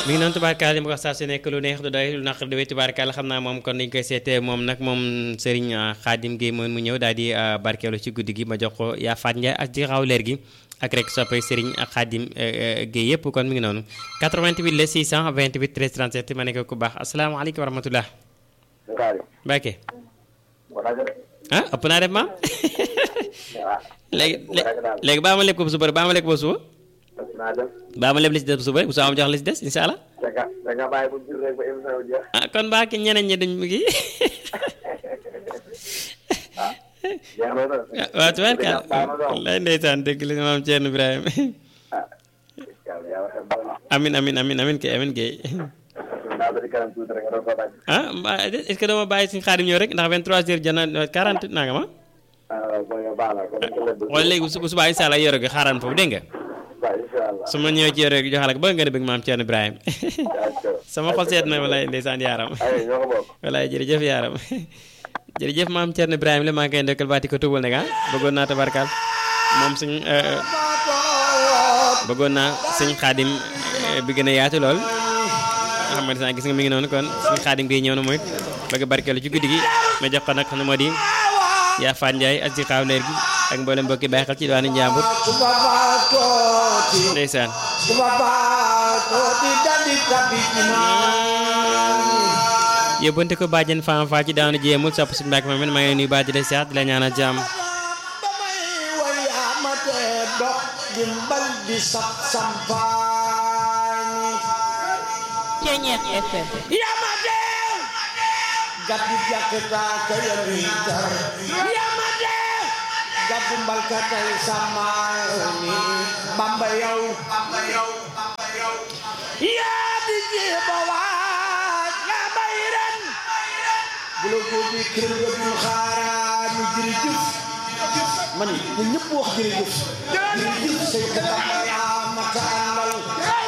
mi ngi noonu tubaarkaal li ma ko saa su nekk lu neex du doy lu naq du doy tubaarkaal xam naa moom kon dañ koy seetee moom nag moom Serigne Khadim Gueye moom mu ñëw daal di barkeelu ci guddi gi ma jox ko yaa Faat Ndiaye ak ci xaw leer gi ak rek soppay Serigne Khadim Gueye yëpp kon mi ngi noonu 88 la 628 13 37 ma nekk ku baax asalaamaaleykum wa rahmatulah. Mbacke. ah ëpp naa def maam. léegi léegi baa ma lekk ko ba suba baa ma lekk ko ba suba. baa ma leb li si des ba suba rek bu soo am jox li si des incha allah. ah kon mbaa ki ñeneen ñi duñ ngi. waaw tubaarkaal lay ndeysaan dégg li maam Thierno Ibrahima. amin amin amin amin kay amin kay. ah mbaa est-ce que doo ma bàyyi suñu xaadim ñëw rek ndax 23h jana 40 nanga ma. wala léegi bu subaa incha allah yoro gi xaaral foofu dégg nga. su ma ñëwee ci yoro gi joxal ak ba nga ne bëgg maam Thierno Ibrahima. sama xol seet na walaay ndeysaan yaaram. walaay jërëjëf yaaram. jërëjëf maam Thierno Ibrahima la maa ngi koy ndokkal baati ko tubal nag ah bëggoon naa tabarkaal moom suñ bëggoon naa suñ xaadim bi gën a yaatu lool. xam nga saa gis nga mi ngi noonu kon suñu xaadim gi ñëw na mooy bëgg barkeelu ci guddi gi ma jox ko nag xam ne moo di yaa Faat Ndiaye ak si xaaw leer gi ak mboolem mbokki bàyyi xel ci diwaanu Njàmbur ndeysaan yóbbante ko bàjjen faam faa ci daanu jéemul sopp si mbàkk ma maa ngi nuyu baa di la siyaat di la ñaanal jàmm Ceñeex FM yamate gaddu jakkata kaya wiitar yamate gaddu mbalkatay samaani bamba yow yaadi jeeba waaj nga bay ren bu la ko di kër nga dul xaaraani jërëjëf man ñu ñëpp wax jërëjëf jërëjëf say kata yaa mata àndal